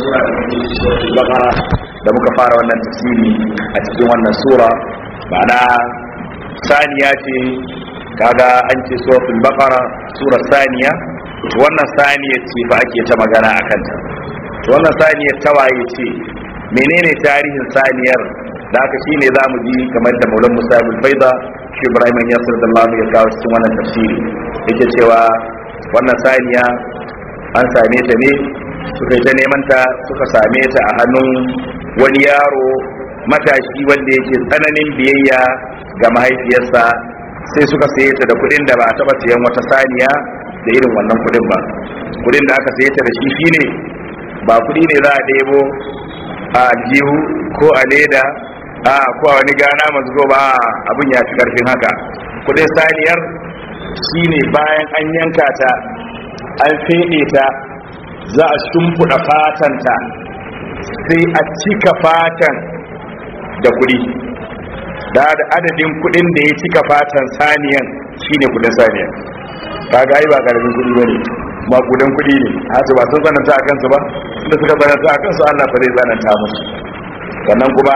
sura da muke suratul baqara da muka fara wannan tafsiri a cikin wannan sura ma'ana saniya ce kaga an ce suratul baqara sura saniya wannan saniya ce fa ake ta magana akan ta wannan saniyar tawaye ce menene tarihin saniyar da aka shine zamu ji kamar da Maulan Musa bin Faida shi Ibrahim Yasir da Allah ya kawo cikin wannan tafsiri yake cewa wannan saniya an same ta ne suka yi ta neman ta suka same ta a hannun wani yaro matashi wanda yake tsananin biyayya ga mahaifiyarsa sai suka saye ta da kudin da ba a taba sayan wata saniya da irin wannan kudin ba kudin da aka saye ta da shi shine ba kudi ne za a ɗebo a aljihu ko a leda a ko a wani gana masu ba abin ya fi karfin haka kudin saniyar shine bayan an yanka ta an feɗe ta za a shimfiɗa fatanta sai a cika fatan da kuɗi da da adadin kuɗin da ya cika fatan saniyan shine kuɗin saniyan kaga ai ba karamin kuɗi bane ma kuɗin kuɗi ne haka ba sun tsananta a kansu ba inda suka tsananta a kansu Allah fa zai tsananta musu sannan kuma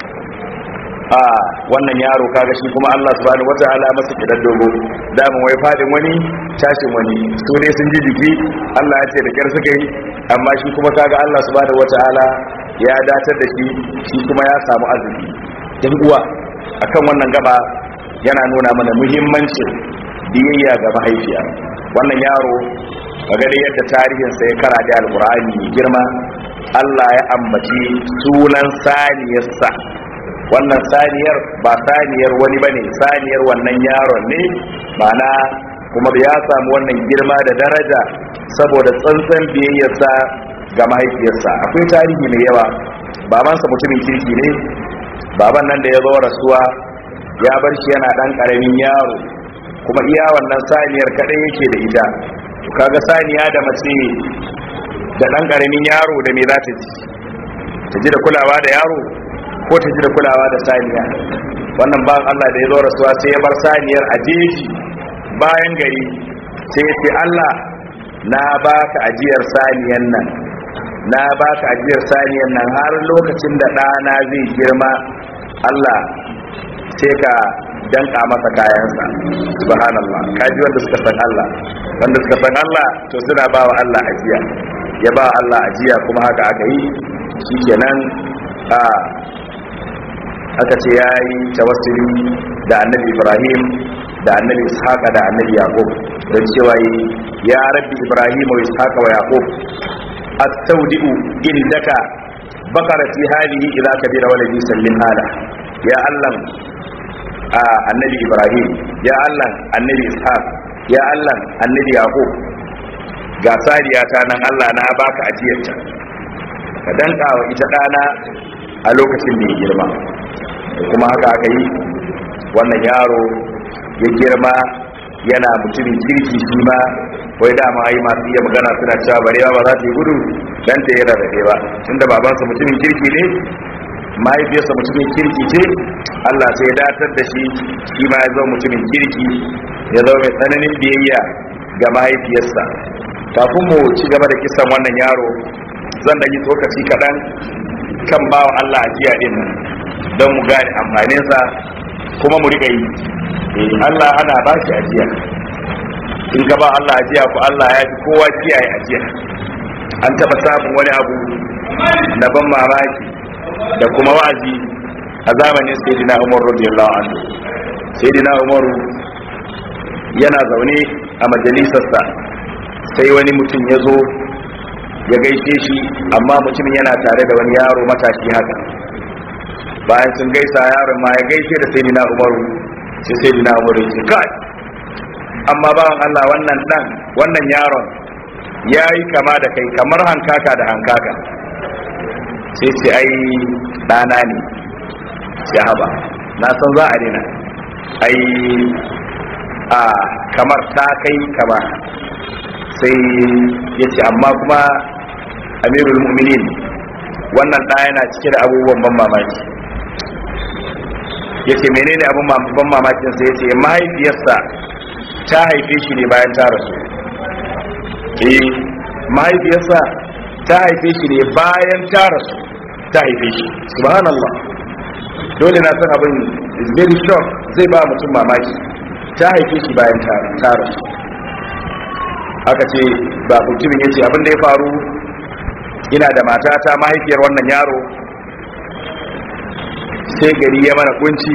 a wannan yaro kaga shi kuma Allah subhanahu wataala masa kidan dogo damun wai fadin wani tashin wani su ne sun ji jiki Allah ya ce da kyar suka yi amma shi kuma kaga Allah subhanahu wataala ya datar da shi shi kuma ya samu arziki dan uwa akan wannan gaba yana nuna mana muhimmancin biyayya ga mahaifiya wannan yaro kaga dai yadda tarihinsa ya kara da alqur'ani mai girma Allah ya ambaci sunan saniyarsa wannan saniyar ba saniyar wani bane saniyar wannan yaron ne mana kuma ya samu wannan girma da daraja saboda tsantsan biyayyarsa ga mahaifiyarsa akwai tarihi mai yawa babansa mutumin kirki ne baban nan da ya zo rasuwa ya bar shi yana dan karamin yaro kuma iya wannan saniyar kadai yake da ita kaga saniya da mace da dan karamin yaro da me za ta ji ta ji da kulawa da yaro ko ta ji da kulawa da saniya wannan ba Allah da ya zo rasuwa sai ya bar saniyar a jeji bayan gari sai ya ce Allah na baka ajiyar saniyan nan na baka ajiyar saniyan nan har lokacin da ɗana zai girma Allah sai ka danka masa kayansa subhanallah kaji wanda suka san Allah wanda suka san Allah to suna ba wa Allah ajiya ya ba Allah ajiya kuma haka aka yi shikenan a aka ce ya yi tawassuli da annabi ibrahim da annabi ishaqa da annabi yaqub don cewa yi ya rabbi ibrahim wa ishaqa wa yaqub astaudi'u indaka bakarati hadhihi idza kabira waladi sallim hala ya allah annabi ibrahim ya allah annabi ishaq ya allah annabi yaqub ga sariya ta nan allah na baka ajiyarta ka danka wa ita dana a lokacin da ya girma kuma haka aka yi wannan yaro ya girma yana mutumin kirki shi ma wai dama yi masu iya magana suna cewa barewa ba za ta yi gudu dan ta yi rarrafe ba tunda babansa mutumin kirki ne mahaifiyarsa mutumin kirki ce Allah sai ya datar da shi shi ma ya zama mutumin kirki ya zama mai tsananin biyayya ga mahaifiyarsa kafin mu ci gaba da kisan wannan yaro zan da yi tsokaci kaɗan kan bawa Allah ajiya din nan don mu gane amfaninsa kuma mu riƙa yi Allah ana ba shi ajiya in ka ba Allah ajiya ku Allah ya fi kowa kiyaye ajiya an taɓa samun wani abu na ban mamaki da kuma wa'azi a zamanin sayyidina Umar radiyallahu anhu sayyidina Umar yana zaune a majalisarsa sai wani mutum ya zo ya gaishe shi amma mutumin yana tare da wani yaro matashi haka bayan sun gaisa yaron ma ya gaishe da sayyidina umaru sai sayyidina umaru ya ce kai amma bawan Allah wannan dan wannan yaron ya yi kama da kai kamar hankaka da hankaka sai ce ai ɗana ne sai haba na san za a dina ai a kamar ta kai kama sai ya ce amma kuma amirul mu'minin wannan ɗa yana cike da abubuwan ban mamaki ya ce menene abin ban mamakin sai ya ce mahaifiyarsa ta haife shi ne bayan ta rasu eh mahaifiyarsa ta haife shi ne bayan ta rasu ta haife shi subhanallah dole na san abin is very short zai ba mutum mamaki ta haife shi bayan ta rasu aka ce ba mutumin ya ce abin da ya faru ina da matata mahaifiyar wannan yaro sai gari ya mana kunci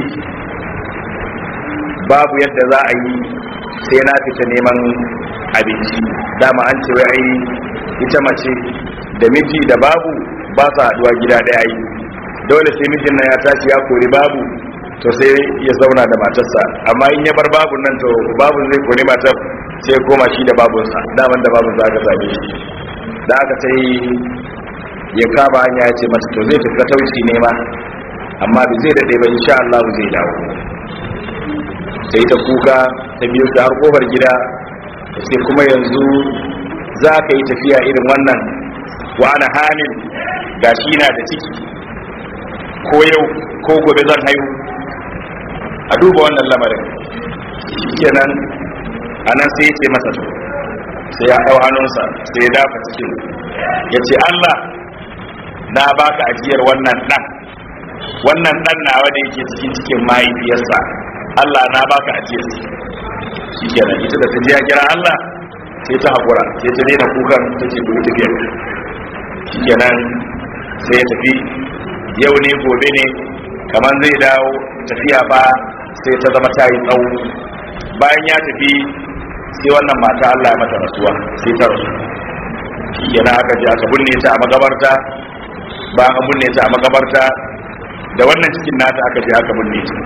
babu yadda za a yi sai na fita neman abinci dama an ce wai ita mace da miji da babu ba su haduwa gida daya yi dole sai mijin nan ya tashi ya kori babu to sai ya zauna da matarsa amma in ya bar babun nan to babun zai kori matar sai koma shi da babunsa daman da babun za ka same shi da aka sai ya kama hanya ya ce masa to zai tafi tauci ne ma amma bai zai daɗe ba insha Allah zai dawo sai ta kuka ta biyo ta har kofar gida sai kuma yanzu za ka yi tafiya irin wannan wa ana hamil gashi na da ciki ko yau ko gobe zan haihu a duba wannan lamarin kenan a nan sai ya ce masa to sai ya hau hannunsa sai ya dafa cikin ya ce allah na baka ajiyar wannan dan wannan dan nawa da yake cikin cikin mahaifiyarsa allah na baka ajiyar shi kenan ita da ta ji ya kira allah sai ta haƙura sai ta daina kukan ta ce duk tafiyar shi kenan sai ya tafi yau ne gobe ne kamar zai dawo tafiya ba sai ta zama ta yi tsawo bayan ya tafi sai wannan mata Allah ya mata rasuwa sai ta rasu yana aka ji aka binne ta a magabarta bayan an binne ta a magabarta da wannan cikin nata aka je aka binne ta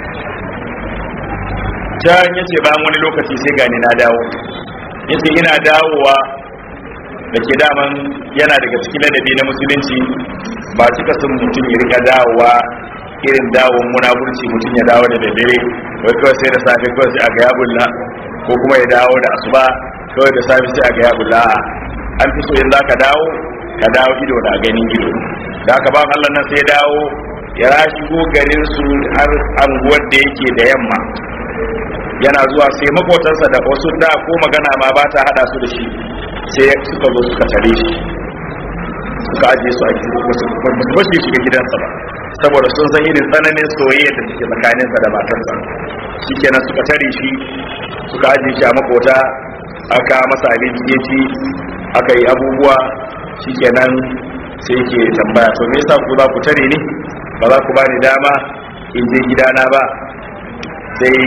can yace bayan wani lokaci sai gani na dawo yace ina dawowa da ke daman yana daga cikin ladabi na musulunci ba cika sun mutum ya rika dawowa irin dawon munafurci mutum ya dawo da daddare wai kawai sai da safe kawai sai a ga ya bulla ko kuma ya dawo da asuba kawai da safe sai a ga ya bulla an fi so in za ka dawo ka dawo ido na ganin ido da aka ba Allah nan sai dawo ya rashi go garin su har anguwar da yake da yamma yana zuwa sai makotansa da wasu da ko magana ma ba ta hada su da shi sai suka zo suka tare shi suka ajiye su a wasu basu shiga gidansa ba saboda sun san irin tsananin soyayya da suke tsakaninsa da matarsa shikenan suka tare shi suka ajiye shi a makota aka masa abinci ya ci aka yi abubuwa shikenan sai ke tambaya to me yasa ku za ku tare ni ba za ku bani dama in je gidana ba sai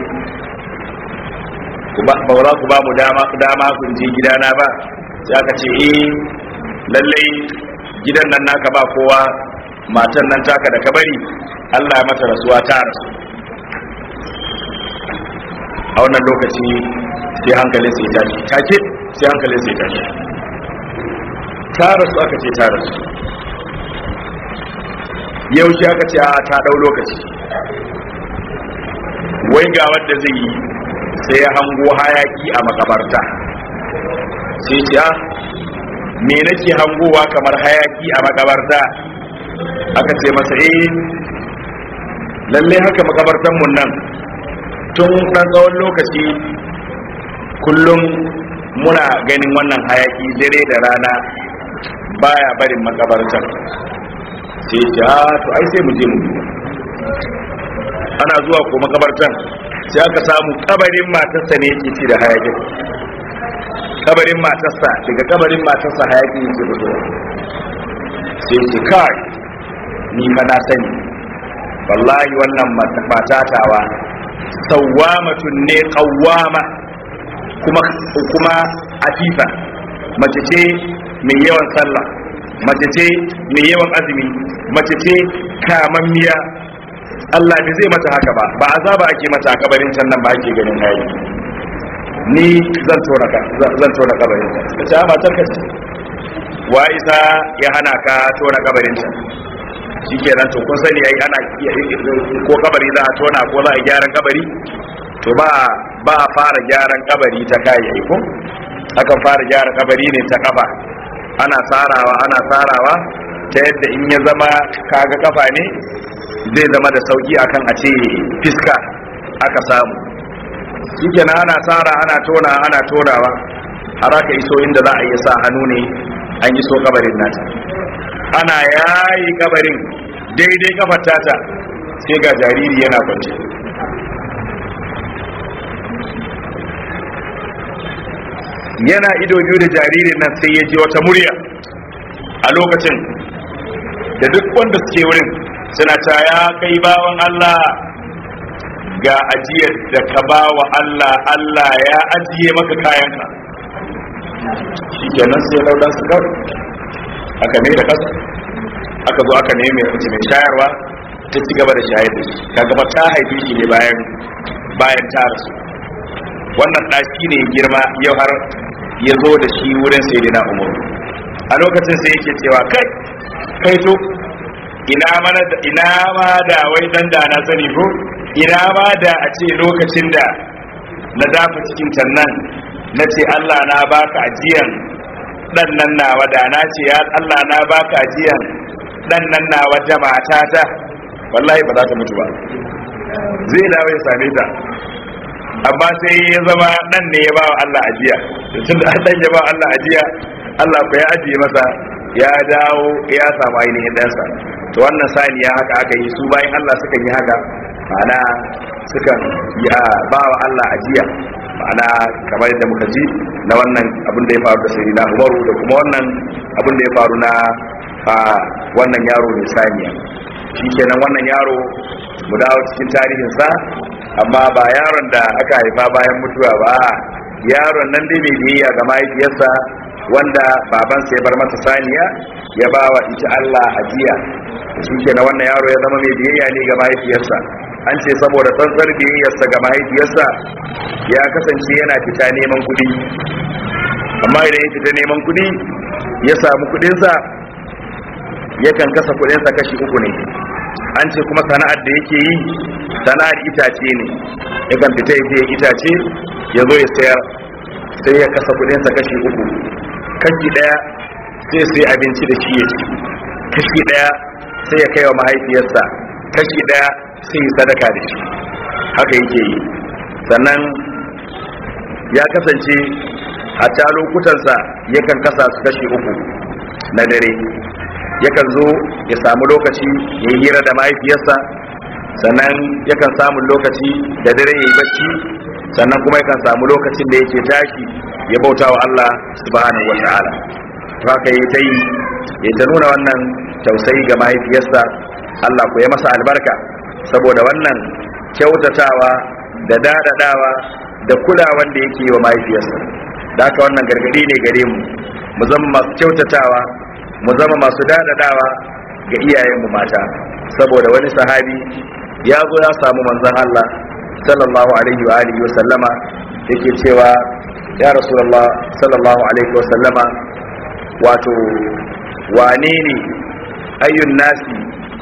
ba za ku ba mu dama dama kun je gidana ba sai aka ce eh lallai gidan nan naka ba kowa matan nan taka da kabari Allah ya mata rasuwa ta rasu a wannan lokaci sai hankalin sai tashi take sai hankalin sai tashi ta rasu aka ce ta rasu yaushe aka ce a ta dau lokaci wai ga wanda zai yi sai ya hango hayaki a makabarta sai ce a me nake hangowa kamar hayaki a makabarta aka ce masa eh lalle haka makabartan mun nan tun ɗan tsawon lokaci kullum muna ganin wannan hayaki dare da rana baya barin makabartan sai ce a to ai sai mu je mu ana zuwa ko makabartan sai aka samu kabarin matarsa ne yake ci da hayakin kabarin matarsa daga kabarin matarsa hayaki yake fito sai ce kai ni fa na sani wallahi wannan matatawa sawwamatun ne qawwama kuma kuma afifa mace ce mai yawan sallah mace ce mai yawan azumi mace ce kamammiya Allah bai zai mata haka ba ba azaba ake mata a kabarin can nan ba ake ganin hayi ni zan tona ka zan tona kabarin ta ka ce ba tarka ce wa isa ya hana ka tona kabarin ta shikenan to kun sani ai ana ko kabari za a tona ko za a gyaran kabari to ba ba a fara gyaran kabari ta kai ai ko akan fara gyara kabari ne ta kafa ana sarawa ana sarawa ta yadda in ya zama kaga kafa ne zai zama da sauki akan a ce fiska aka samu shikenan ana tsara ana tona ana tonawa har aka iso inda za a iya sa hannu ne an yi so kabarin nata ana yayi kabarin daidai kafar tata sai ga jariri yana kwance yana ido biyu da jaririn nan sai ya ji wata murya a lokacin da duk wanda suke wurin suna ta ya kai bawan Allah ga ajiyar da ka ba wa Allah Allah ya ajiye maka kayanka shi kenan sai laudan su kawai aka ne da kasa aka zo aka neme mace mai shayarwa ta ci gaba da shayar da shi ka gaba ta haife shi ne bayan bayan ta rasu wannan ɗaki ne girma yau har ya zo da shi wurin sai na umar a lokacin sai yake cewa kai kai to ina mana da ina ma da wai dan da na sani ko ina ma da a ce lokacin da na dafa cikin tannan na ce Allah na baka ajiyan dan nan nawa da na ce ya Allah na baka ajiyan dan nan nawa da matata wallahi ba za ta mutu ba zai dawo ya same ta amma sai ya zama nan ne ya ba wa Allah ajiya tun da dan ya ba Allah ajiya Allah ko ya ajiye masa ya dawo ya samu ainihin ɗansa to wannan saniya haka aka yi su bayan Allah sukan yi haka ma'ana sukan yi a ba wa Allah ajiya ma'ana kamar yadda muka ji na wannan abin da ya faru da sayyidina Umaru da kuma wannan abin da ya faru na a wannan yaro mai saniya shikenan wannan yaro mu dawo cikin tarihinsa amma ba yaron da aka haifa bayan mutuwa ba yaron nan dai mai biyayya ga mahaifiyarsa wanda babansa ya bar masa saniya ya ba wa ita Allah ajiya shi na wannan yaro ya zama mai biyayya ne ga mahaifiyarsa an ce saboda tsantsar biyayyarsa ga mahaifiyarsa ya kasance yana fita neman kuɗi amma idan ya fita neman kuɗi ya samu kuɗinsa yakan kasa kuɗinsa kashi uku ne an ce kuma sana'ar da yake yi sana'ar itace ne yakan fita ya je itace ya zo ya sayar sai ya kasa kuɗinsa kashi uku kashi ɗaya sai sai abinci da shi ya ci kashi ɗaya sai ya kai wa mahaifiyarsa kashi ɗaya sai yi sadaka da shi haka yake yi sannan ya kasance a ta lokutansa yakan kasa su kashi uku na dare yakan zo ya samu lokaci ya yi hira da mahaifiyarsa sannan yakan samu lokaci da dare ya yi bacci sannan kuma yakan samu lokacin da yake tashi ya bauta wa Allah subhanahu wa ta'ala to haka yi ta yi ya ta nuna wannan tausayi ga mahaifiyarsa Allah ku ya masa albarka saboda wannan kyautatawa da dadadawa da kulawan da yake wa mahaifiyarsa da haka wannan gargadi ne gare mu mu zama masu kyautatawa mu zama masu dadadawa ga iyayenmu mata saboda wani sahabi ya zo ya samu manzon Allah sallallahu alaihi wa alihi wa sallama yake cewa ya rasulullah sallallahu alaihi wa sallama wato wane ne ayyun nasi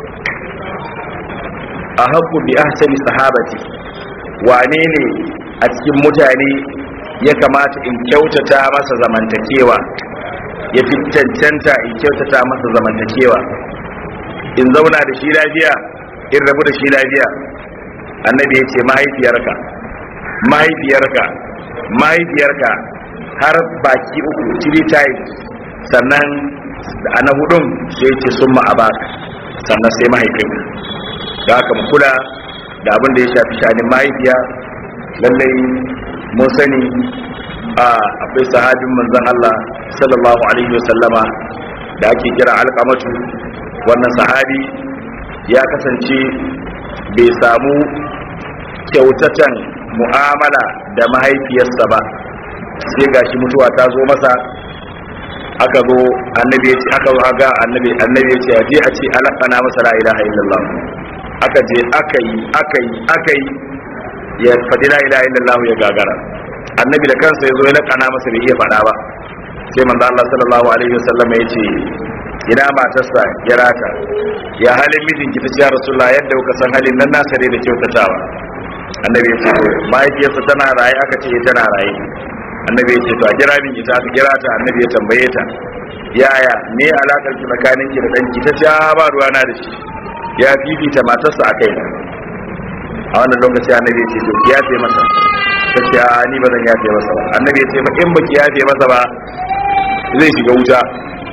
a haƙu bi ahsani sahabati wane ne a cikin mutane ya kamata in kyautata masa zamantakewa ya fi cancanta in kyautata masa zamantakewa in zauna da shi lafiya in rabu da shi lafiya annabi ya ce mahaifiyarka mahaifiyarka mahaifiyarka har baki uku three times sannan a na hudun sai ce sun ma'abaka sannan sai mahaifinka da haka mu kula da abin da ya shafi shanin mahaifiya lallai mun sani a akwai sahabin manzon Allah sallallahu alaihi wasallama da ake kira alƙamatu wannan sahabi ya kasance bai samu kyautatan mu'amala da mahaifiyarsa ba sai gashi mutuwa ta zo masa aka zo annabi ya ce aka zo ga annabi annabi ya ce a je a ce alaqana masa la ilaha illallah aka je aka yi aka yi aka yi ya faɗi la ilaha illallah ya gagara annabi da kansa ya zo ya laƙana masa bai iya faɗa ba sai manzo Allah sallallahu alaihi wasallam ya ce ina matarsa ya rata ya halin mijinki ta ce ya rasulullah yadda kuka san halin nan nasa ne da kyautatawa annabi ya ce to mahaifiyarsa tana raye aka ce tana raye annabi ya ce to a kira min ita aka kira ta annabi ya tambaye ta yaya me alakar ki tsakanin ki da danki ta ce ba ruwa na da shi ya fifita matarsa a kaina a wannan lokaci annabi ya ce to ki yafe masa ta ce a ni ba zan yafe masa ba annabi ya ce ma in baki yafe masa ba zai shiga wuta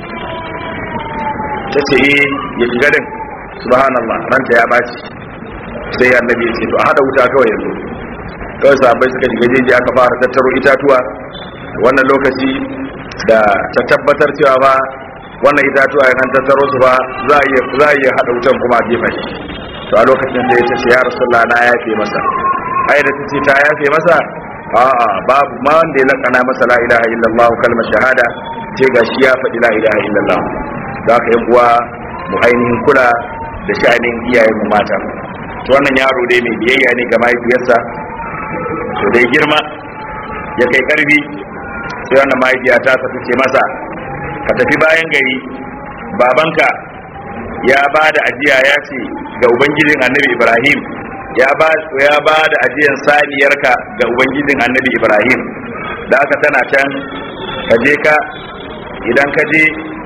ta ce eh ya shiga din subhanallah ranta ya baci sai annabi ya ce to a hada wuta kawai yanzu kawai sahabbai suka shiga jeji aka fara tattaro itatuwa wannan lokaci da ta tabbatar cewa ba wannan itatuwa ya tattaro su ba za a iya za a iya hada wutan kuma a jefa shi to a lokacin sai ta ce ya rasulullah na yafe masa ai da ta ce ta yafe masa a'a babu ma wanda ya lakana masa la ilaha illallah kalmar shahada ce ga shi ya faɗi la ilaha illallah za ka yan uwa mu ainihin kula da sha'anin iyayen mu mata to wannan yaro dai mai biyayya ne ga mahaifiyarsa to dai girma ya kai karfi sai wannan mahaifiya ta tafi ce masa ka tafi bayan gari babanka ya ba da ajiya ya ce ga ubangijin annabi ibrahim ya ba ya ba da ajiyan saniyarka ga ubangijin annabi ibrahim da aka tana can ka je ka idan ka je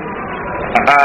a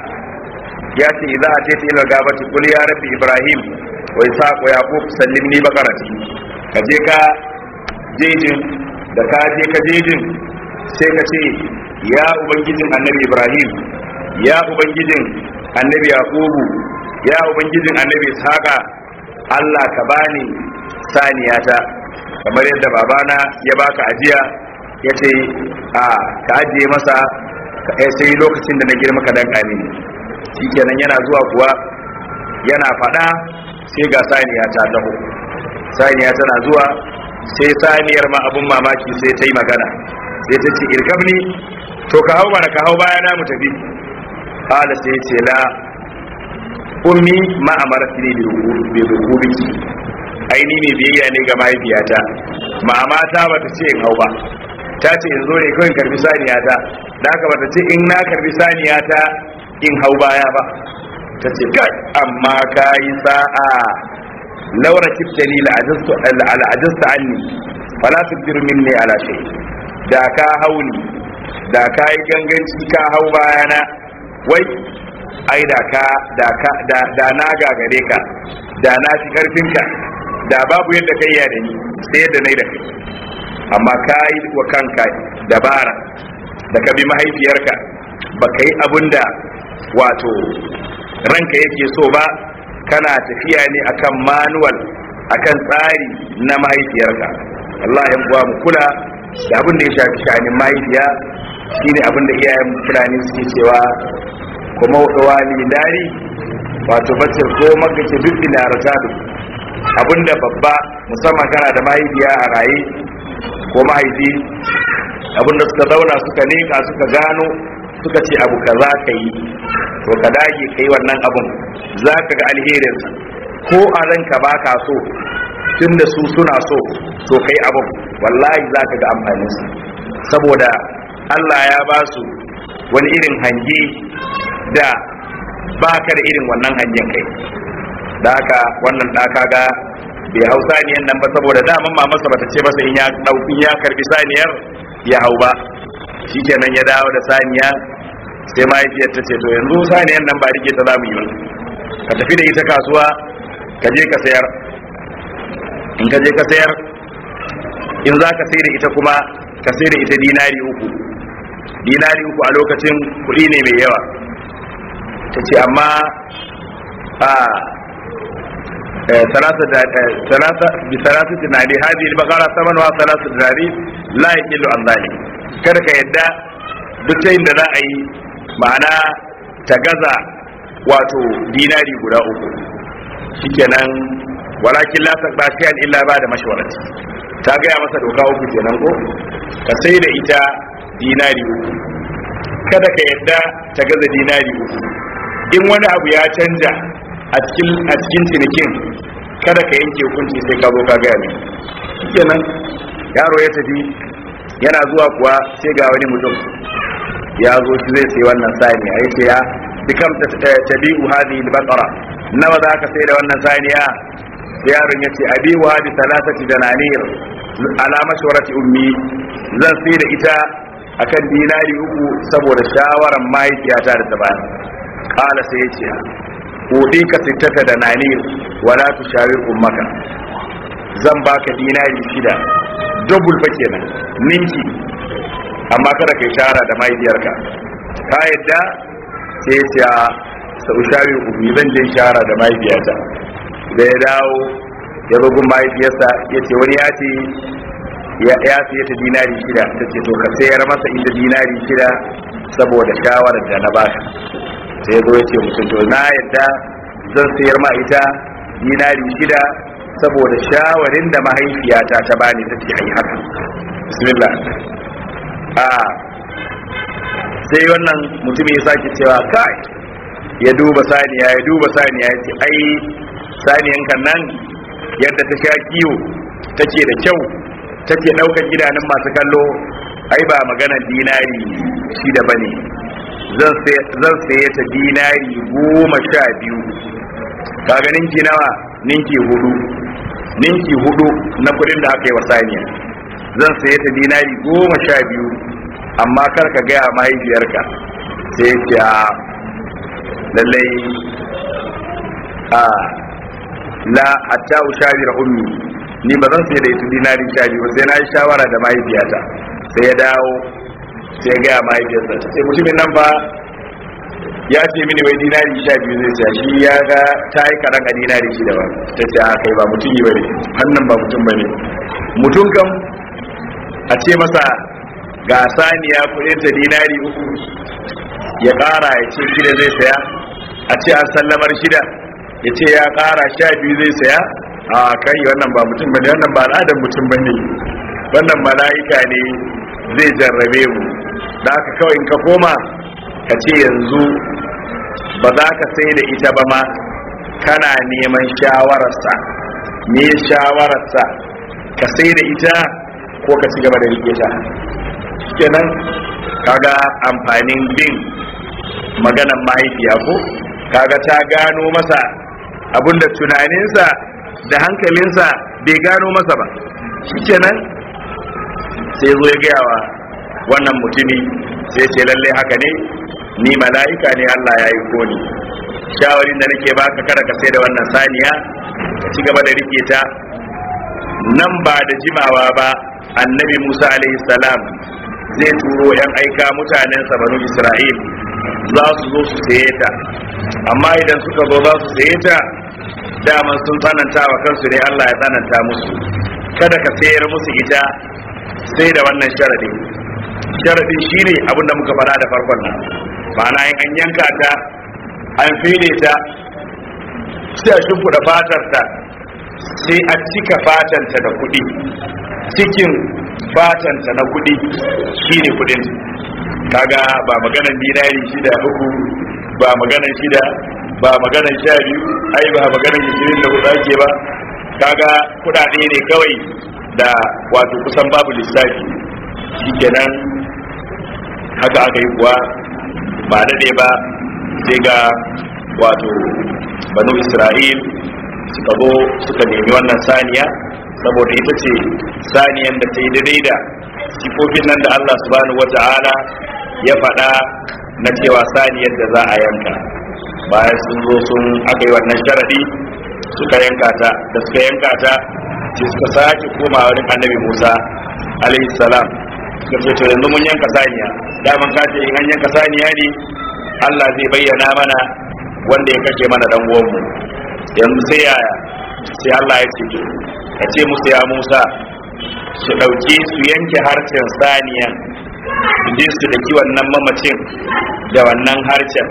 ya ce za a ce ta ila gabati kul ya rabbi ibrahim wa isaq wa yaqub sallimni baqarati ka je ka jejin da ka je ka jejin sai ka ce ya ubangijin annabi ibrahim ya ubangijin annabi yaqubu ya ubangijin annabi ishaqa Allah ka bani saniyata kamar yadda babana ya baka ajiya ya ce a ka ajiye masa sai lokacin da na girma ka danka mini shikenan yana zuwa kuwa yana fada sai ga saniya ta taho saniya tana zuwa sai saniyar ma abun mamaki sai ta yi magana sai ta ce irkabni to ka hau mana ka hau bayana mu tafi qala sai ce la ummi ma amarti ne bi rukubiki aini ne biyayya ne ga mahaifiyata mama ta bata ce in hau ba ta ce in zo ne kawai karbi saniya ta da haka bata ce in na karbi saniya ta in hau baya ba ta ce kai amma ka yi sa'a laura kiftani al'ajasta anni fala tubdir minni ala shay da ka hauni da ka yi ganganci ka hau bayana wai ai da ka da ka da, da na gagare ka da na fi karfin ka da babu yadda kai ya da ni sai yadda nai da kai amma ka yi wa kanka dabara da ka bi mahaifiyarka ba ka yi abin da wato ranka yake so ba kana tafiya ne akan manual akan tsari na mahaifiyarka Allah ya buwa mu kula da abin da ya shafi shanin mahaifiya shine abin da iyayen fulani suke cewa kuma wani dari wato bacir ko magace duk da ratadu abin da babba musamman kana da mahaifiya a raye ko mahaifi abin da suka zauna suka leka suka gano suka ce abu kaza ka yi to ka dage ka yi wannan abun za ka ga alherinsa ko a ranka ba ka so tun da su suna so to ka yi abun wallahi za ka ga amfaninsa saboda allah ya ba su wani irin hange da ba ka da irin wannan hangen kai da haka wannan ɗaka ga bai hau saniyan nan ba saboda daman mamarsa bata ce masa in ya in ya karbi saniyar ya hau ba shikenan ya dawo da saniya sai mahaifiyar ta ce to yanzu saniyan nan ba rike ta za mu yi ba ka tafi da ita kasuwa ka je ka sayar in ka je ka sayar in za ka sai da ita kuma ka sai da ita dinari uku dinari uku a lokacin kuɗi ne mai yawa ta ce amma a ثلاثة بثلاثة دنانير هذه البقرة ثمنها ثلاثة دنانير لا يقل عن ذلك kada ka yadda duk ta da za a yi ma'ana ta gaza wato dinari guda uku shikenan walakin la taqba shay'an illa ba da mashwarati ta gaya masa doka uku kenan ko ka sai da ita dinari uku kada ka yadda ta gaza dinari uku in wani abu ya canja a cikin cinikin kada ka yanke hukunci sai ka zo ka gaya ne kenan yaro ya tafi yana zuwa kuwa sai ga wani mutum ya zo shi zai sai wannan saniya ya ce ya bikam tabi'u hadhihi al-baqara nawa za ka sai da wannan saniya yaron ya ce abihu hadi salasati dananir ala mashwarati ummi zan sai da ita akan dinari uku saboda shawaran mahaifiyata da ta bani kala sai ya ce kudi ka sittata da nanir wala tu shawir ummaka zan baka dinari shida double fa kenan ninki amma kada kai shara da mahaifiyarka ka yadda sai ya ce a sau shawi uku zan je shara da mahaifiyata da ya dawo ya bugun mahaifiyarsa ya ce wani ya ce ya siya ta dinari shida ta ce to ka sayar masa inda dinari shida saboda shawarar da na baka sai zo ya ce mutum to na yadda zan sayar ma ita dinari shida saboda shawarin da mahaifiyata ta bani ta ce ai haka bismillah a sai wannan mutum ya sake cewa kai ya duba saniya ya duba saniya ya ce ai saniyan kan nan yadda ta sha kiwo take da kyau take ɗaukar gidanin masu kallo ai ba maganar dinari shi da bane zan saye ta dinari goma sha biyu kaga ninki nawa ninki hudu ninki hudu na kudin da aka yi wa saniya zan saye ta dinari goma sha biyu amma kar ka gaya mahaifiyarka sai ce a lallai a la hatta ushawira ummi ni ba zan sai da ita dinari sha biyu sai na yi shawara da mahaifiyata sai ya dawo sai ya gaya mahaifiyarsa ta ce mutumin nan ba ya ce mini wai dinari sha biyu zai sa shi ya ga ta yi karan a dinari shi da ba ta ce a kai ba mutum yi bane hannun ba mutum bane mutum kam a ce masa ga saniya kudin ta dinari uku ya kara ya ce shida zai saya a ce an sallamar shida ya ce ya kara sha biyu zai saya a kai wannan ba mutum bane wannan ba al'adar mutum bane wannan mala'ika ne zai jarrabe mu da haka kawai in ka koma ka ce yanzu ba za ka sai da ita ba ma kana neman shawararsa me shawararsa ka sai da ita ko ka ci gaba da rike ta kenan kaga amfanin bin maganan mahaifiya ko kaga ta gano masa abinda tunaninsa da hankalinsa bai gano masa ba shikenan sai zo ya gaya wa wannan mutumi sai ce lallai haka ne ni mala'ika ne Allah ya yi koni shawarin da nake baka kada ka sai da wannan saniya ka ci gaba da rike ta nan ba da jimawa ba annabi Musa alaihi salam zai turo yan aika mutanensa banu Isra'il za su zo su saye ta amma idan suka zo za su saye ta daman sun tsananta wa kansu ne Allah ya tsananta musu kada ka sayar musu ita sai da wannan sharadi sharadin shine abinda muka fara da farkon nan ma'ana in an yanka ta an fide ta sai a shimfiɗa fatar ta sai a cika fatanta da kuɗi cikin fatanta na kuɗi shine kuɗin kaga ba maganan dinari shida uku ba maganan shida ba maganan sha biyu ai ba maganan ishirin da hudu ake ba kaga kuɗaɗe ne kawai da wato kusan babu lissafi shikenan haka aka yi kuwa ba daɗe ba sai ga wato banu isra'il suka zo suka nemi wannan saniya saboda ita ce saniyan da ta yi daidai da sifofin nan da allah subhanahu wata'ala ya faɗa na cewa saniyar da za a yanka bayan sun zo sun aka yi wannan sharadi suka yanka ta da suka yanka ta sai suka sake koma wurin annabi musa alaihi salam suka ce to yanzu mun yanka saniya daman ka ce in an yanka saniya ne allah zai bayyana mana wanda ya kashe mana dan uwanmu yanzu sai yaya sai allah ya ce to ka ce musu ya musa su ɗauki su yanke harshen saniyan su je su daki wannan mamacin da wannan harshen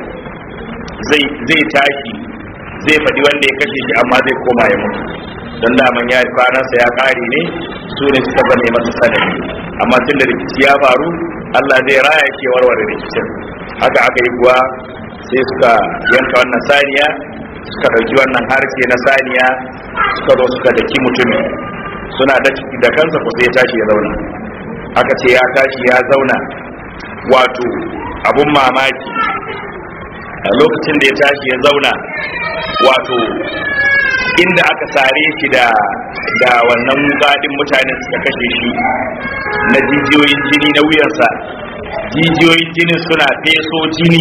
zai tashi zai faɗi wanda ya kashe shi amma zai koma ya mutu don daman ya kwanansa ya ƙare ne su ne suka zane masa sanadi amma tun da rikici ya faru allah zai raya ke warware rikicin haka aka yi kuwa sai suka yanka wannan saniya suka ɗauki wannan harshe na saniya suka zo suka daki mutumin suna da ciki da kansa ko sai ya tashi ya zauna aka ce ya tashi ya zauna wato abun mamaki a lokacin da ya tashi ya zauna wato inda aka sare shi da da wannan wuƙaɗin mutanen suka kashe shi na jijiyoyin jini na wuyansa jijiyoyin jinin suna feso jini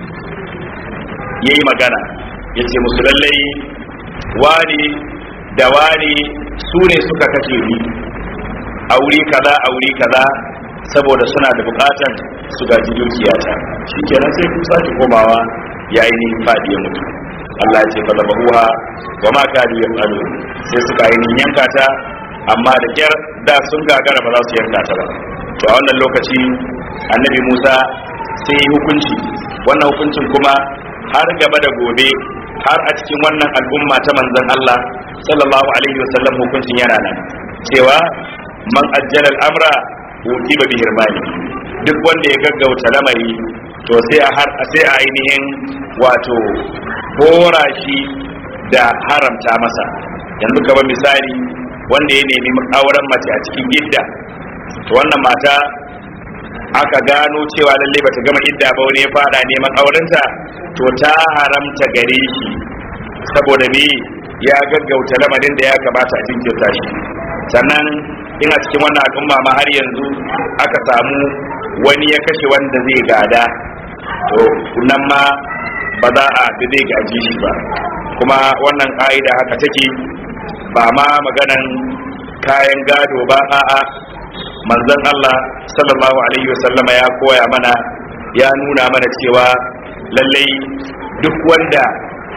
ya yi magana ya ce musu lallai wani da wani su ne suka kashe ni a wuri kaza a wuri kaza saboda suna da bukatan su gaji dukiyata shi kenan sai ku sake komawa ya ainihin fadi ya mutu Allah ya ce fa zabahuha wa ma kadu yafalu sai suka ainihin yanka ta amma da kyar da sun gagara ba za su yanka ta ba to a wannan lokaci annabi Musa sai yi hukunci wannan hukuncin kuma har gaba da gobe har a cikin wannan al'umma ta manzon Allah sallallahu alaihi wasallam hukuncin yana nan cewa man ajjala al'amra uqiba bi hirmani duk wanda ya gaggauta lamari to sai a har sai a ainihin wato hora shi da haramta masa yanzu kamar misali wanda ya nemi auren mace a cikin idda to wannan mata aka gano cewa lalle bata gama idda ba wani ya fada neman aurenta to ta haramta gare shi saboda me ya gaggauta lamarin da ya kamata a jinkirta shi sannan ina cikin wannan al'umma ma har yanzu aka samu wani ya kashe wanda zai gada to nan ma ba za a bi zai gaji shi ba kuma wannan ka'ida haka take ba ma maganan kayan gado ba a'a manzon Allah sallallahu alaihi wasallama ya koya mana ya nuna mana cewa lallai duk wanda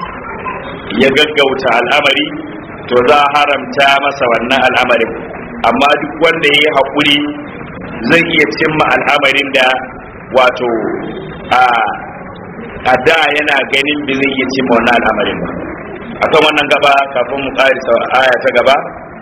ya gaggauta al'amari to za a haramta masa wannan al'amarin amma duk wanda ya yi haƙuri zai iya cimma al'amarin da wato a a da yana ganin bi zai iya cimma wannan al'amarin ba akan wannan gaba kafin mu ƙarisa aya ta gaba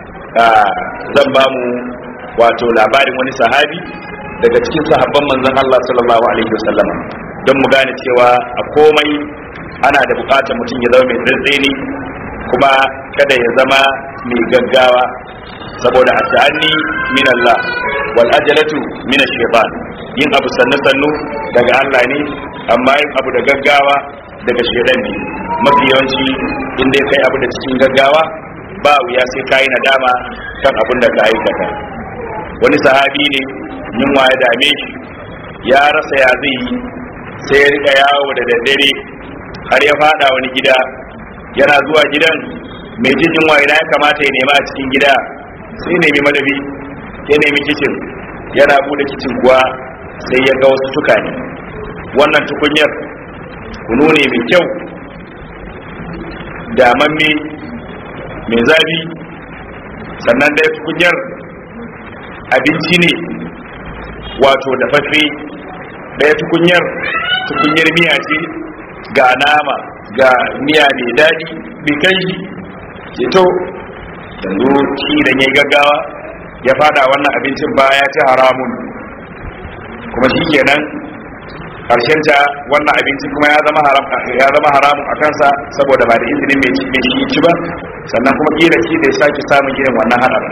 zan ba mu wato labarin wani sahabi daga cikin sahabban manzon Allah sallallahu alaihi wasallam don mu gane cewa a komai ana da bukatar mutum ya zama mai tsantseni kuma kada ya zama mai gaggawa saboda a ta'anni min Allah wal ajalatu min ash-shaytan yin abu sannu sannu daga Allah ne amma yin abu da gaggawa daga shaytan ne mafi yawanci in dai kai abu da cikin gaggawa ba wuya sai kai nadama kan abin da ka aikata wani sahabi ne yunwa ya dame shi ya rasa ya zai yi sai ya rika yawo da daddare har ya fada wani gida yana zuwa gidan mai jin yunwa ina ya kamata ya nema a cikin gida sai nemi madabi ya nemi kicin yana bude kicin kuwa sai ya ga wasu tukane wannan tukunyar kunu ne mai kyau damamme mai zafi sannan ɗaya tukunyar abinci ne wato dafaffe ɗaya tukunyar tukunyar miya ce ga nama ga miya mai daɗi mai kanshi ke to yanzu shi idan ya yi gaggawa ya fada wannan abincin baya ci haramun kuma shi kenan karshen ta wannan abinci kuma ya zama haram ya zama haramun a kansa saboda ba da izinin mai mai shi ci ba sannan kuma kila shi da ya sake samun irin wannan hadarin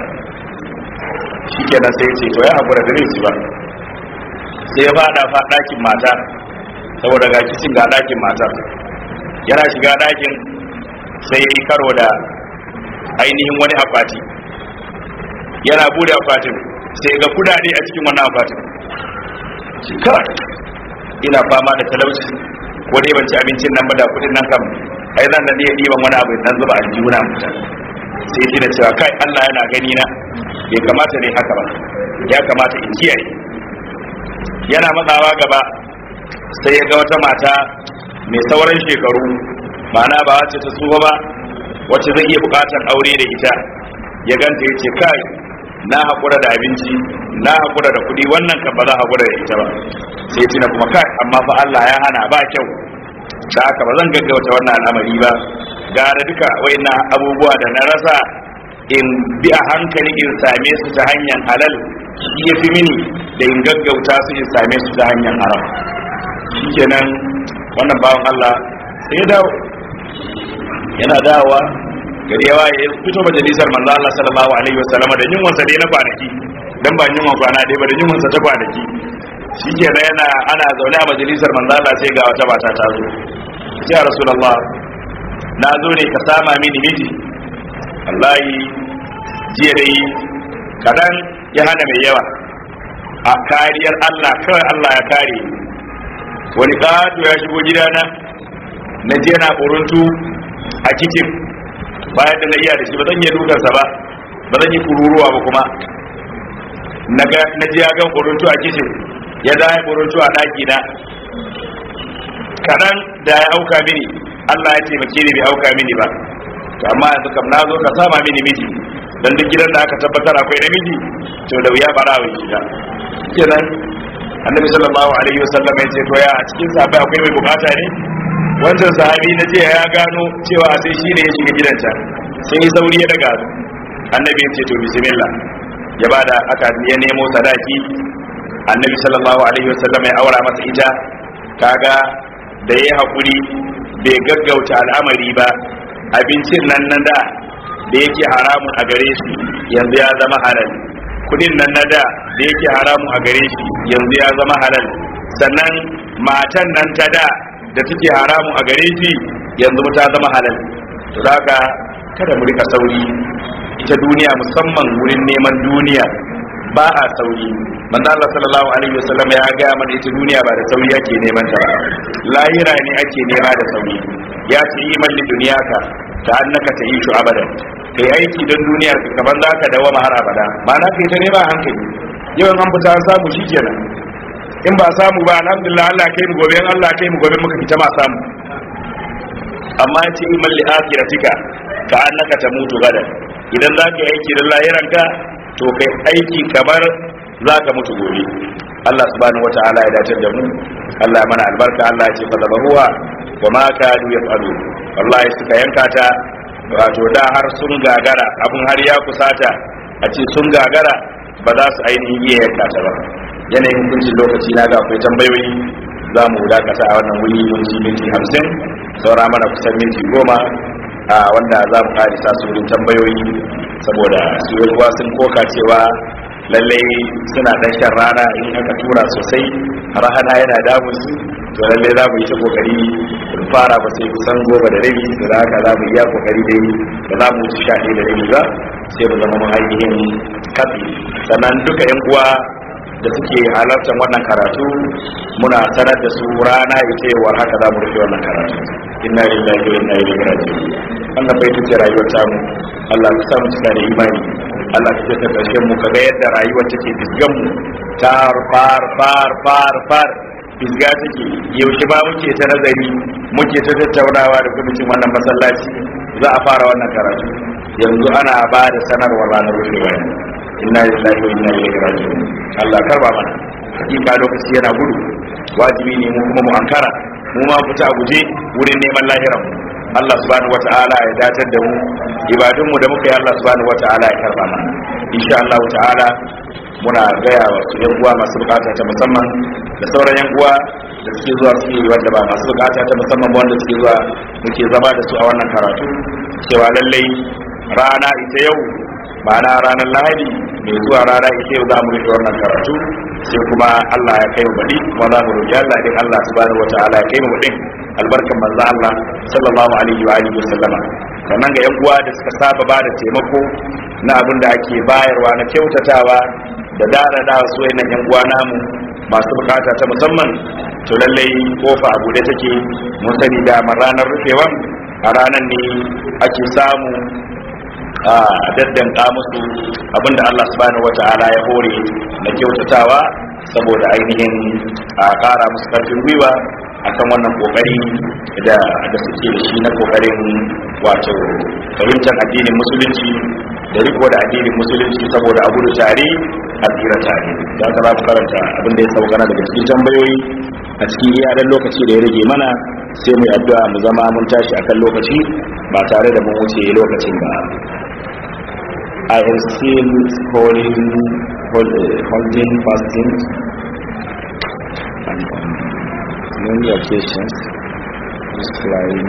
shi kenan sai ce to ya hakura da zai ci ba sai ya fada fa ɗakin mata saboda ga kicin ga ɗakin matar yana shiga ɗakin sai ya yi karo da ainihin wani akwati yana bude akwatin sai ga kudade a cikin wannan akwatin shi kawai ina fama da talauci ko dai ban ci abincin nan ba da kudin nan kam ai zan da iya ɗiban wani abu dan zuba aljihuna mutan sai shi da cewa kai Allah yana gani na bai kamata ne haka ba ya kamata in kiyaye yana matsawa gaba sai ya ga wata mata mai sauran shekaru ma'ana ba wacce ta tsufa ba wacce zai iya bukatar aure da ita ya ganta ya ce kai na haƙura da abinci na haƙura da kuɗi wannan kan ba za haƙura da ita ba sai tuna kuma kai amma fa Allah ya hana ba kyau da haka ba zan gaggauta wannan al'amari ba gara duka waina abubuwa da na rasa in bi a hankali in same su ta hanyar halal shi ya fi mini da in gaggauta su in same su ta hanyar haram shikenan wannan bawan Allah sai ya dawo yana dawowa gari yawa ya fito majalisar manzo Allah sallallahu alaihi wasallam da yunwan sa dai na kwanaki dan ba yunwan kwana dai ba da yunwan sa ta kwanaki shikenan yana ana zaune a majalisar manzo Allah sai ga wata mata ta zo ya rasulullah na zo ne ka sama mini miji wallahi jiya dai kadan ya hana mai yawa a kariyar Allah kawai Allah ya kare wani ƙato ya shigo gidana na je na ƙuruntu a kicin bayan da na iya da shi ba zan iya dukansa ba ba zan yi kururuwa ba kuma na ji ya gan ƙuruntu a kicin ya zai ƙuruntu a ɗaki na kaɗan da ya auka mini Allah ya taimake ni bai auka mini ba to amma yanzu kam na zo ka sama mini miji dan duk gidan da aka tabbatar akwai namiji to da wuya bara wa shiga kenan annabi sallallahu alaihi wasallam ya ce to ya a cikin sahabbai akwai mai bukata ne wancan sahabi na ce ya gano cewa sai shi ne ya shiga gidan can sai yi sauri ya daga annabi ya ce to bismillah ya bada aka ya nemo sadaki annabi sallallahu alaihi wasallam ya aura masa ita kaga da ya haƙuri bai gaggauta al'amari ba abincin nan nan da da yake haramun a gare shi yanzu ya zama halal kudin nan na da da yake haramun a gare shi yanzu ya zama halal sannan matan nan ta da da take haramun a gare shi yanzu ta zama halal to haka kada mu rika sauri ita duniya musamman wurin neman duniya ba a sauri manzo Allah sallallahu alaihi wasallam ya ga mana ita duniya ba da sauri ake neman ta ba lahira ne ake nema da sauri ya ce yi malli duniyaka ta annaka ta yi abadan kai aiki don duniyar ka kaman za ka dawo har abada ma'ana kai ta nema hankali yawan an fita an samu shikenan in ba samu ba alhamdulillah Allah kai mu gobe Allah kai mu gobe muka fita ma samu amma ya ce yi malli akiratika ka annaka ta mutu gadan idan za ka yi aiki don lahiranka to kai aiki kamar za ka mutu gobe Allah subhanahu wa ta'ala ya dace da mu Allah ya mana albarka Allah ya ce fa zabahuwa wa ma kadu yafalu wallahi suka yanka ta wato da har sun gagara abun har ya kusata a ce sun gagara ba za su ainihin iya yanka ta ba yanayin hukuncin lokaci na ga akwai tambayoyi za mu dakata a wannan wuri minti minti hamsin saura mana kusan minti goma a wanda za mu karisa su wurin tambayoyi saboda su ruwa sun koka cewa lallai suna dan shan rana in aka tura sosai rana yana damun su to lallai za mu yi ta kokari mu fara ba sai kusan goma da rabi da za ka za mu iya kokari dai da za mu ci sha da rabi ba sai mu zama mun ainihin kafi sannan duka yan uwa da suke halartar wannan karatu muna sanar da su rana ita yawar haka za mu rufe wannan karatu inna lillahi wa inna ilaihi raji'un wannan bai tuce rayuwar tamu Allah ka samu cika da imani Allah ka ta karshen mu kaga yadda rayuwar take fisgan mu tar far far far far fisga take yaushe ba muke ta nazari muke ta tattaunawa da kwamitin wannan masallaci za a fara wannan karatu yanzu ana ba da sanarwar ranar rufewa ne inna lillahi wa inna ilaihi raji'un Allah karba mana hakika lokaci yana gudu wajibi ne mu kuma mu ankara mu ma fita a guje wurin neman lahiran mu Allah subhanahu wata'ala ya datar da mu ibadun mu da muka yi Allah subhanahu wata'ala ya karba mana insha Allah ta'ala muna gaya wa su yan uwa masu bukata ta musamman da sauran yan uwa da suke zuwa suke yi wanda ba masu bukata ta musamman ba wanda suke zuwa muke zama da su a wannan karatu cewa lallai rana ita yau ma'ana ranar lahadi mai zuwa rana ita yau za mu rufe wannan karatu sai kuma Allah ya kai mu baɗi kuma za mu roƙi Allah din Allah subhanahu wata'ala ya kai mu baɗin albarkan manzo Allah sallallahu alaihi wa alihi wasallama sannan ga yan uwa da suka saba ba da taimako na abin da ake bayarwa na kyautatawa da dada su wayannan yan uwa namu masu bukata ta musamman to lallai kofa a bude take mun sani da ranar rufewan a ranar ne ake samu a daddanka musu abinda Allah subhanahu wata'ala ya hore na kyautatawa saboda ainihin a kara musu karfin gwiwa akan wannan kokari da da suke da shi na kokarin wato fahimtar addinin musulunci da riko da addinin musulunci saboda a gudu tare a tsira tare da aka za ku karanta abinda ya sauka daga cikin tambayoyi a cikin iyalan lokaci da ya rage mana sai mu yi addu'a mu zama mun tashi akan lokaci ba tare da mun wuce lokacin ba I am still holding, hold, holding fasting and on many occasions is flying.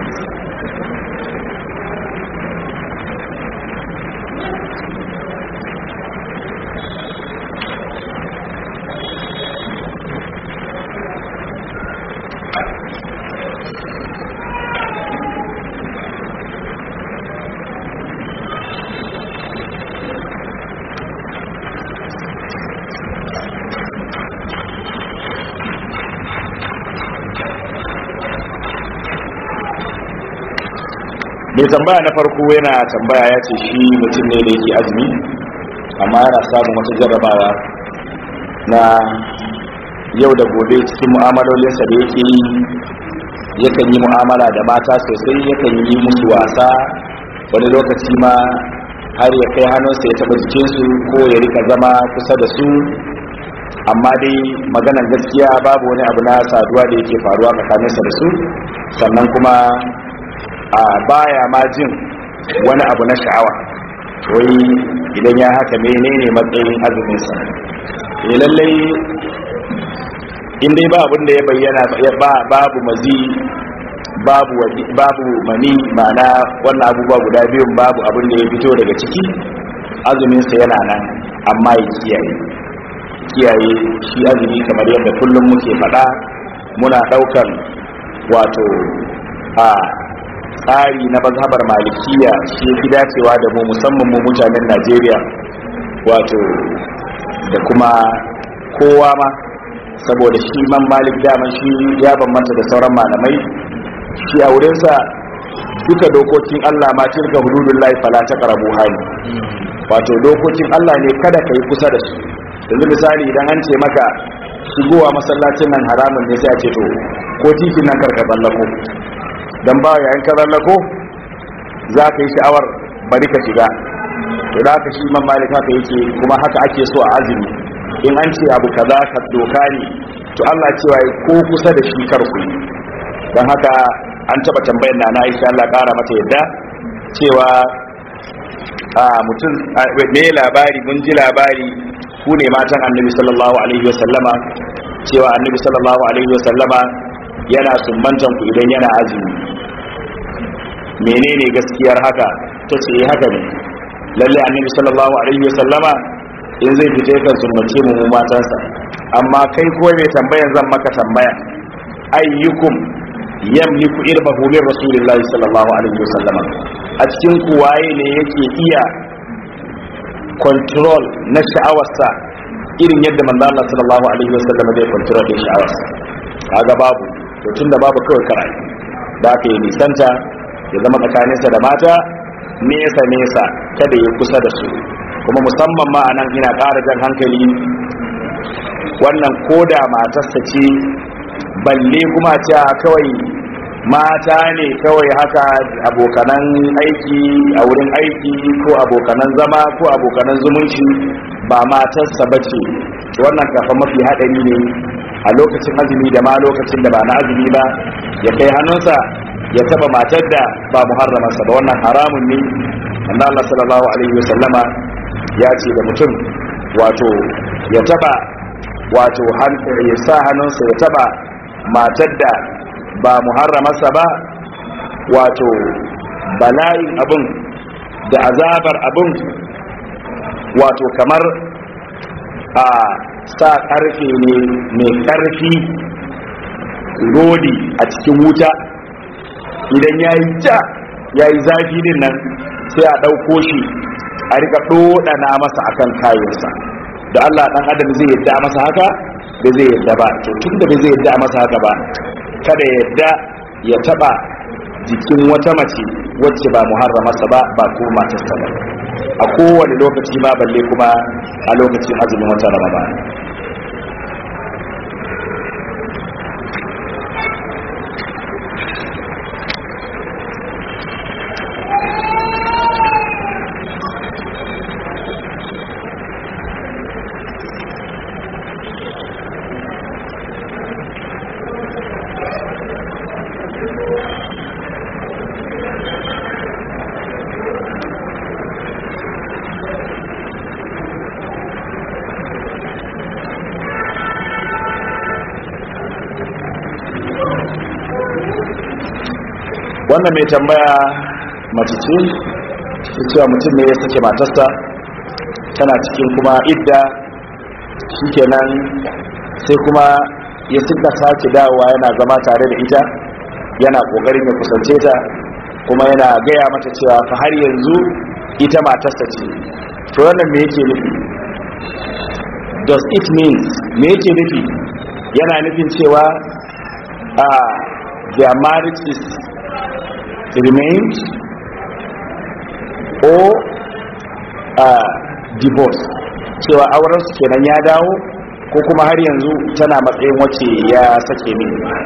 mai tambaya na farko yana tambaya ya ce shi mutum ne da yake azumi amma yana samun wata jarrabawa na yau da gobe cikin mu'amalolinsa da yake yi yakan yi mu'amala da mata sosai yakan yi musu wasa wani lokaci ma har ya kai hannunsa ya taba jikinsu ko ya rika zama kusa da su amma dai maganar gaskiya babu wani abu na saduwa da yake faruwa tsakaninsa da su sannan kuma a baya ma jin wani abu na sha'awa wai idan ya haka menene matsayin azuminsa ya lallai in dai ba abin da ya bayyana babu mazi babu babu mani ma'ana wannan abubuwa guda biyun babu abin da ya fito daga ciki azuminsa yana nan amma ya kiyaye kiyaye shi azumi kamar yadda kullum muke faɗa muna ɗaukan wato a tsari na mazhabar malikiya shi fi dacewa da mu musamman mu mutanen najeriya wato da kuma kowa ma saboda shi man malik daman shi ya bambanta da sauran malamai shi a wurinsa duka dokokin allah ma tilka hududun lai fala ta karabu hali wato dokokin allah ne kada ka yi kusa da su yanzu misali idan an ce maka shigowa masallacin nan haramun ne sai a ce to ko titin nan karka tsallako don ba yayin ka tsallako za ka yi sha'awar bari ka shiga to da haka shi man malik haka yake kuma haka ake so a azumi in an ce abu kaza ka doka ne to Allah cewa ko kusa da shi kar ku don haka an taba tambayar na Aisha Allah kara mata yadda cewa a mutum me labari mun ji labari ku ne matan annabi sallallahu alaihi wasallama cewa annabi sallallahu alaihi wasallama yana sumbantan ku idan yana azumi menene gaskiyar haka ta ce haka ne lalle annabi sallallahu alaihi wasallama in zai fita yakan sumbace mu matansa amma kai ko mai tambayan zan maka tambaya ayyukum yamliku irbahu min rasulillahi sallallahu alaihi wasallama a cikin ku waye ne yake iya control na sha'awarsa irin yadda manzo Allah sallallahu alaihi wasallama zai control din sha'awarsa kaga babu to tunda babu kawai karai da aka yi nisanta ya zama tsakaninsa da mata nesa nesa kada ya kusa da su kuma musamman ma anan ina ƙara jan hankali wannan koda matarsa ce balle kuma ta kawai mata ne kawai haka abokanan aiki a wurin aiki ko abokanan zama ko abokanan zumunci ba matarsa ba ce wannan kafa mafi haɗari ne a lokacin azumi da ma lokacin da ba na azumi ba ya kai hannunsa ya taba matar da ba muharramarsa ba wannan haramun ne wanda Allah sallallahu alaihi wasallama ya ce da mutum wato ya taba wato ya sa hannunsa ya taba matar da ba muharramarsa ba wato bala'in abin da azabar abin wato kamar a sa karfe ne mai karfi rodi a cikin wuta idan ya yi ja ya yi zafi din nan sai a ɗauko shi a rika ɗoɗana masa akan kayansa da Allah ɗan adam zai yadda masa haka da zai yadda ba to tun da zai yadda masa haka ba kada ya yadda ya taɓa jikin wata mace wacce ba muharramarsa ba ba ko matarsa ba a kowane lokaci ma balle kuma a lokacin azumin wata ramadan wannan mai tambaya mace ce ta cewa mutum ne ya sake matarsa tana cikin kuma idda shikenan sai kuma ya suka sake dawowa yana zama tare da ita yana kokarin ya kusance ta kuma yana gaya mata cewa fa har yanzu ita matarsa ce to wannan me yake nufi does it means me yake nufi yana nufin cewa uh, their marriage is remains or uh, divorce cewa auren su kenan ya dawo ko kuma har yanzu tana matsayin wacce ya sake ne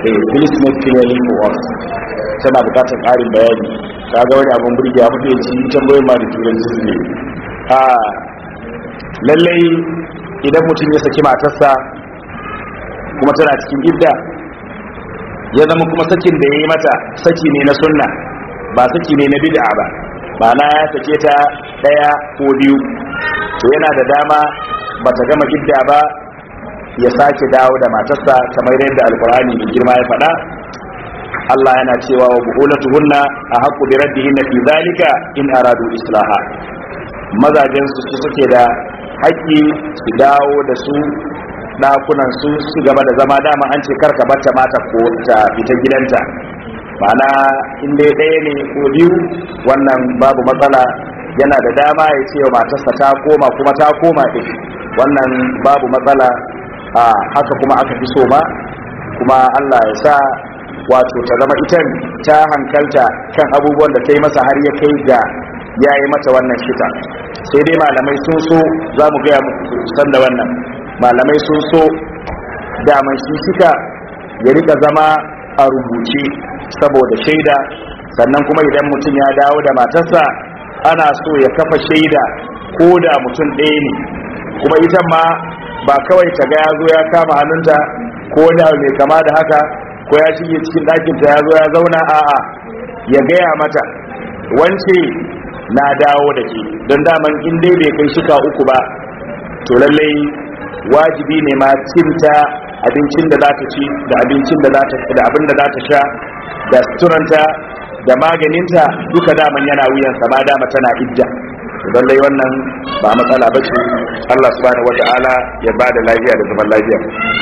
eh please make clearly for us tana bukatar ƙarin bayani ta ga wani abin burge a mafi yanci tambayoyin ma da turanci su ne a lallai idan mutum ya saki matarsa kuma tana cikin idda ya zama kuma sakin da ya yi mata saki ne na sunna ba saki ne na bid'a ba ma'ana ya sake ta ɗaya ko biyu to yana da dama ba ta gama idda ba ya sake dawo da matarsa kamar yadda alkur'ani mai girma ya faɗa Allah yana cewa wa bu'ulatuhunna a haqqu bi raddihinna fi zalika in aradu islaha mazajen su su suke da haƙƙi su dawo da su ɗakunan su su gaba da zama dama an ce karka bata mata ko ta fita gidanta ma'ana in dai ɗaya ne ko biyu wannan babu matsala yana da dama ya ce wa matarsa ta koma kuma ta koma ɗin wannan babu matsala a haka kuma aka fi so ma kuma Allah ya sa wato ta zama itan ta hankalta kan abubuwan da ta yi masa har ya kai ga ya yi mata wannan shita sai dai malamai sun so za mu gaya muku san da wannan malamai sun so daman shi shika ya rika zama a rubuce saboda shaida sannan kuma idan mutum ya dawo da matarsa ana so ya kafa shaida ko da mutum ɗaya ne kuma ita ma ba kawai ta ga ya zo ya kama hannunta ko da mai kama da haka ko ya shige cikin ɗakinta ya zo ya zauna a'a ya gaya mata wance na dawo da ke don daman in dai bai kai shika uku ba to lallai wajibi ne ma cinta abincin da za ta ci da abincin da za ta da abin da za ta sha da suturanta da maganinta duka daman yana wuyansa ma dama tana idda lallai wannan ba matsala ba ce Allah subhanahu wata'ala ya ba da lafiya da zaman lafiya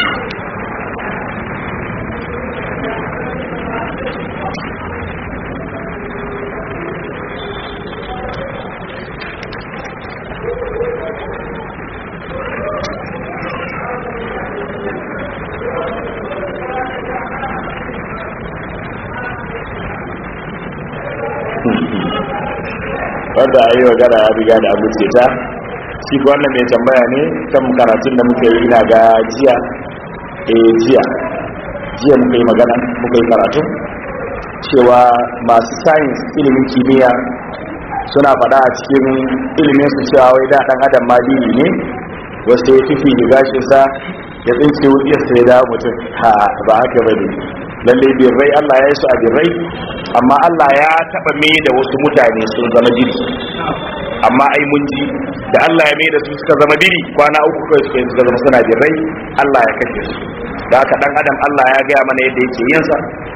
wanda a yi magana ya riga da abu ce ta shi ko wannan mai tambaya ne kan karatun da muka yi ina ga jiya eh jiya jiya muka yi magana muka yi karatu cewa masu science ilimin kimiyya suna faɗa a cikin ilimin su cewa wai da ɗan adam ma dini ne wasu ya fifi da gashinsa ya tsinke wuyarsa ya dawo mutum ha ba haka ba ne lallai birrai allah ya yi su a birrai amma allah ya taɓa mai da wasu mutane sun zama jiri amma ai mun ji da allah ya mai da su suka zama biri kwana uku kawai suka yi suka zama suna birrai allah ya kashe su da haka ɗan adam allah ya gaya mana yadda yake yinsa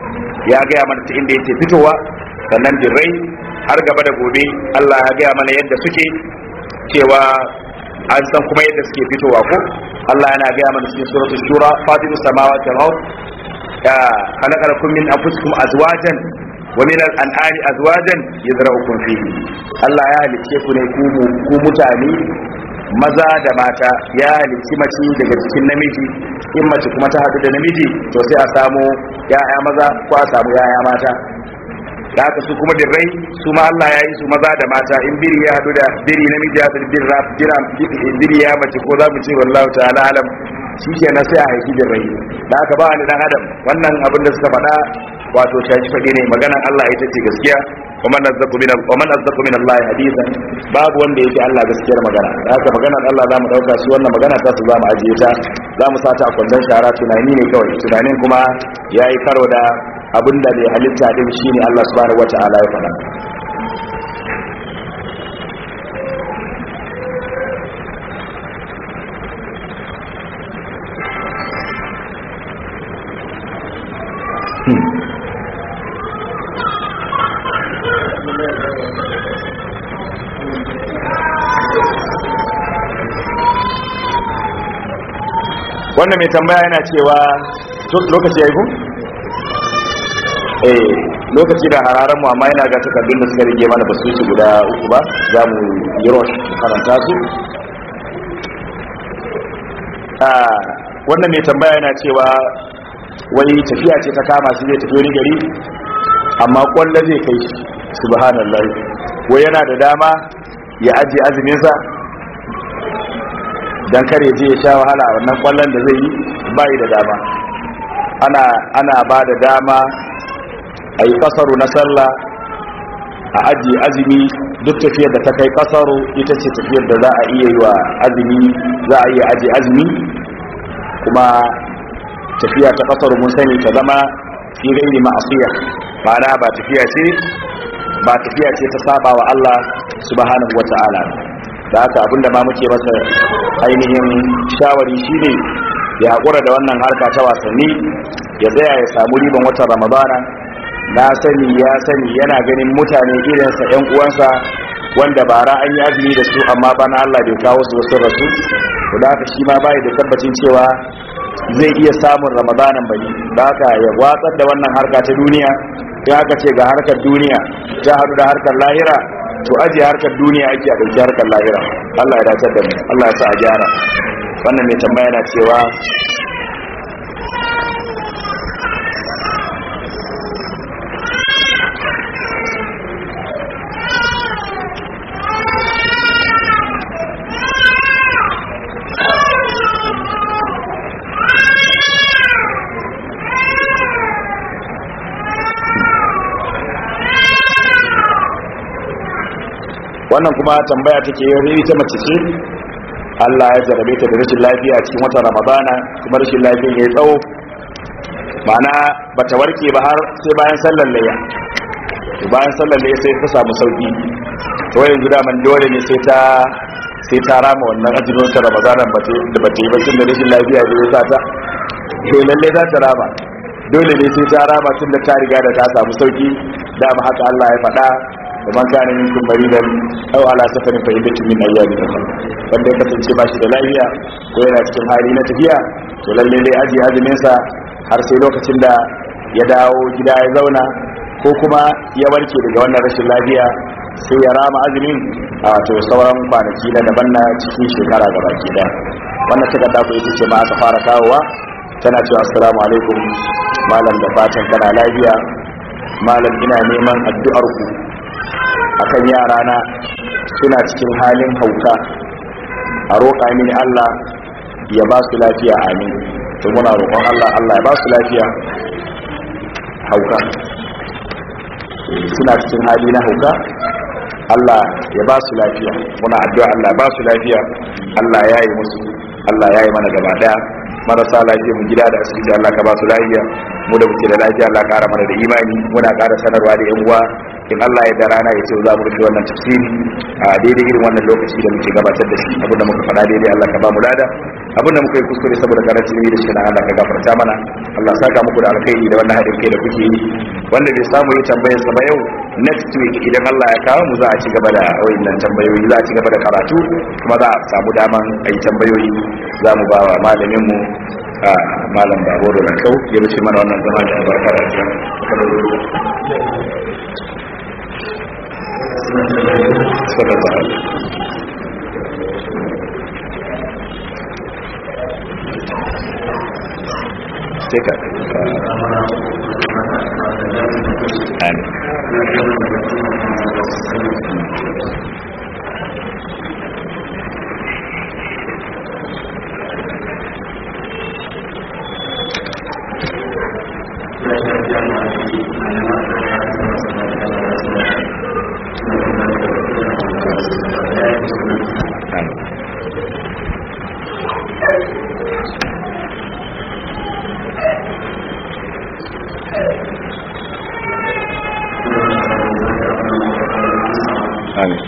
ya gaya mana ta inda yake fitowa sannan birrai har gaba da gobe Allah ya gaya mana yadda suke cewa an san kuma yadda suke fitowa ko Allah yana gaya mana cikin suratul shura fatimus samawati wal ard ya khalaqa lakum min anfusikum azwajan wa min al-an'ami azwajan yazra'ukum fihi Allah ya halicce ku ne ku ku mutane maza da mata ya halicci mace daga cikin namiji in mace kuma ta haɗu da namiji to sai a samu ya'ya maza ko a samu ya'ya mata da haka su kuma birrai su ma Allah ya yi su maza da mata in biri ya haɗu da biri namiji ya haɗu da birra jira biri ya mace ko za mu ce wallahu ta'ala alam shi ke na sai a haifi birrai da haka ba wani dan adam wannan abin da suka faɗa wato shashi faɗi ne maganan Allah ita ce gaskiya wa man azzaku min wa man azzaku min Allah hadithan babu wanda yake Allah gaskiyar magana da haka maganar Allah zamu dauka shi wannan magana ta su zamu ajiye ta zamu sata a kwandon shara tunani ne kawai tunanin kuma yayi karo da abin da bai halitta din shine Allah subhanahu wata'ala ya faɗa wannan mai tambaya yana cewa lokaci ya yi ku? eh lokaci da hararen mu amma yana ga takardun da suka rige mana ba su ci guda uku ba za mu yi rosh karanta su wannan mai tambaya yana cewa wani tafiya ce ta kama shi zai tafi wani gari amma kwallo zai kai shi subhanallah wai yana da dama ya ajiye azuminsa don kare je ya sha wahala a wannan kwallon da zai yi bayi da dama ana ana ba da dama a yi kasaru na sallah a ajiye azumi duk tafiyar da ta kai kasaru ita ce tafiyar da za a iya yi wa azumi za a iya ajiye azumi kuma tafiya ta kasaru mun sani ta zama fi gairi ma'asiya ma'ana ba tafiya ce ba tafiya ce ta saba wa Allah subhanahu wata'ala da haka abinda ma muke masa ainihin shawari shine ya haƙura da wannan harka ta wasanni ya tsaya ya samu riban watan ramadana na sani ya sani yana ganin mutane irinsa yan uwansa wanda bara an yi azumi da su amma bana Allah bai kawo su wasu rasu to da haka shi ma bai da tabbacin cewa zai iya samun ramadanan bane da haka ya watsar da wannan harka ta duniya ya aka ce ga harkar duniya ta haɗu da harkar lahira to aje harkar duniya ake a ɗauki harkar lahira Allah ya dace da mu Allah ya sa a gyara wannan mai tambaya na cewa wannan kuma tambaya take yi ita mace ce Allah ya jarabe ta da rashin lafiya cikin watan Ramadana kuma rashin lafiya ya tsawo ma'ana bata warke ba har sai bayan sallar layya to bayan sallar layya sai ta samu sauki to yanzu da man dole ne sai ta sai ta rama wannan azumin ta Ramadana ba da bata yi ba tun da rashin lafiya da ya sa ta to lalle za ta rama dole ne sai ta rama tun da ta riga da ta samu sauki dama haka Allah ya faɗa ومن كان منكم مريضا او على سفر فعدة من ايام اخرى wanda ya kasance ba shi da lafiya ko yana cikin hali na tafiya to lalle dai aji azumin sa har sai lokacin da ya dawo gida ya zauna ko kuma ya warke daga wannan rashin lafiya sai ya rama azumin a to sauran kwanaki na daban na cikin shekara gaba ki da wannan takarda ko ita ce ma aka fara kawowa tana cewa assalamu alaikum malam da fatan kana lafiya malam ina neman addu'ar ku akan yarana suna cikin halin hauka a roƙa mini Allah ya ba su lafiya amin to muna roƙon Allah Allah ya ba su lafiya hauka suna cikin hali na hauka Allah ya ba su lafiya muna addu'a Allah ya ba su lafiya Allah ya yi musu Allah ya yi mana gaba daya marasa lafiya mu gida da asibiti Allah ka ba su lafiya mu da muke da lafiya Allah ƙara mana da imani muna ƙara sanarwa da yan uwa in Allah ya da rana ya ce za mu rufe wannan tafsiri a daidai irin wannan lokaci da muke gabatar da shi abin da muka faɗa daidai Allah ka ba mu lada abin da muka yi kuskure saboda karancin ilimi da shi na Allah ka gafarta mana Allah saka muku da alkhairi da wannan haɗin kai da kuke yi wanda bai samu yi tambayar sa ba yau next week idan Allah ya kawo mu za a ci gaba da wayannan tambayoyi za a ci gaba da karatu kuma za a samu daman a yi tambayoyi za mu ba wa malamin mu a malam baboro na kau ya wuce mana wannan zama da albarka da sallallahu alaihi sai ka amin amin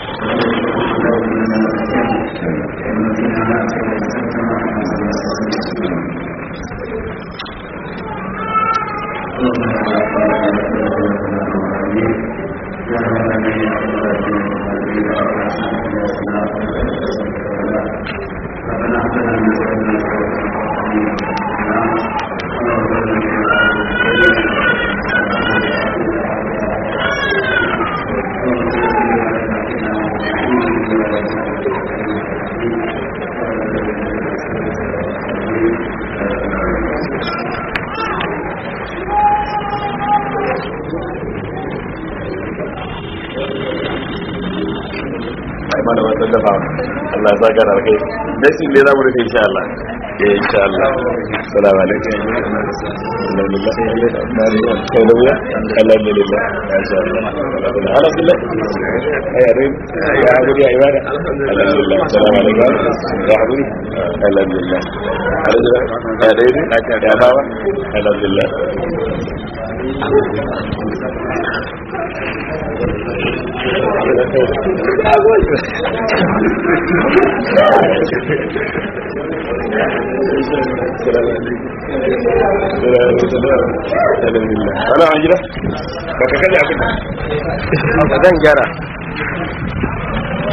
mana wannan dafa Allah ya saka da kai dan shi ne zamu rufe insha Allah eh insha Allah assalamu alaikum alhamdulillah alhamdulillah alhamdulillah ya sha Allah alhamdulillah ya rin ya guri ya ibada alhamdulillah assalamu alaikum ya guri alhamdulillah alhamdulillah ya dai ya bawa alhamdulillah Ana an gida? Baka kaji abin da? zan gyara